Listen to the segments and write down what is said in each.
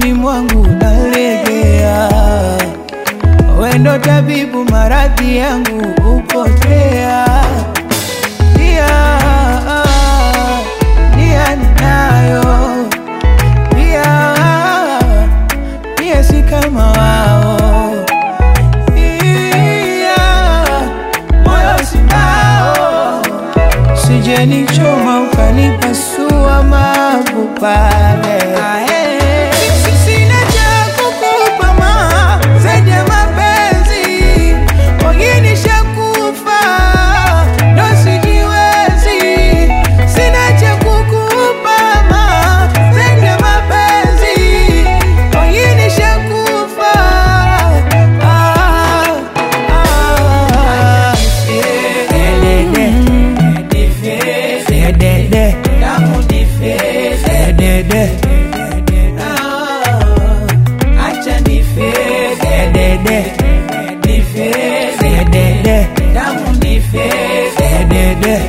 moyoni mwangu nalegea, wendo tabibu, maradhi yangu upotea. Pia nia ninayo, pia pia si kama wao, pia moyo sinao, sijenichoma ukanipasua mavu pale. Sina cha kukupa ma zaidi ya mapenzi, wengine shakufa ndo sijiwezi. Sina cha kukupa ma zaidi ya mapenzi, wengine shakufa. Ah, ah. Dedede. Dedede. Dedede. Dedede. Dedede. Dedede.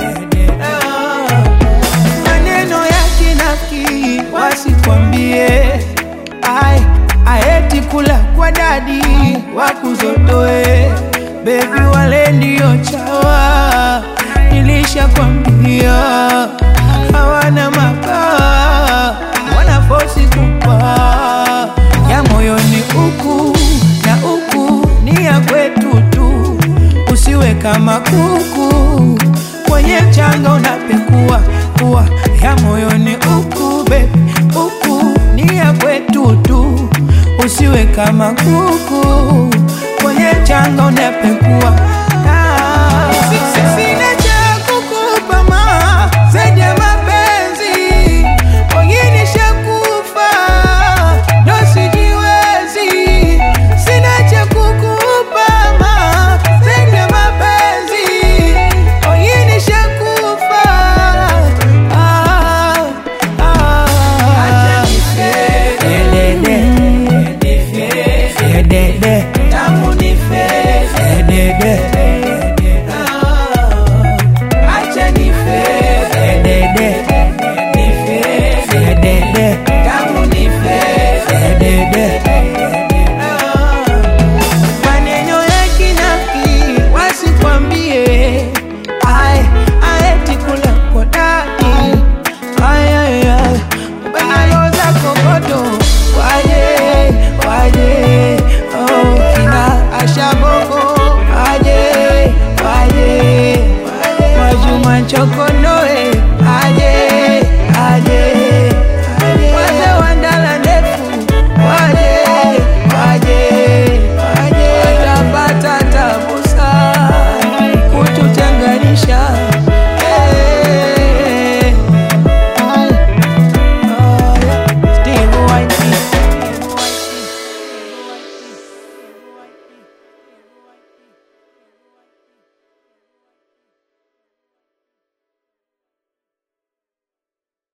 Maneno ya kinafiki wasikwambie, ai aeti kula kwa dadi wakuzotoe, bebi wale ndio chawa, nilishakwambia hawana mabawa, wanafosi kupa ya moyoni uku na uku ni ya kwetu tu, usiwe kama kuku kwenye mchanga unapekua kuwa ya moyoni uku bebi uku ni ya kwetu tu, usiwe kama kuku kwenye mchanga unapekua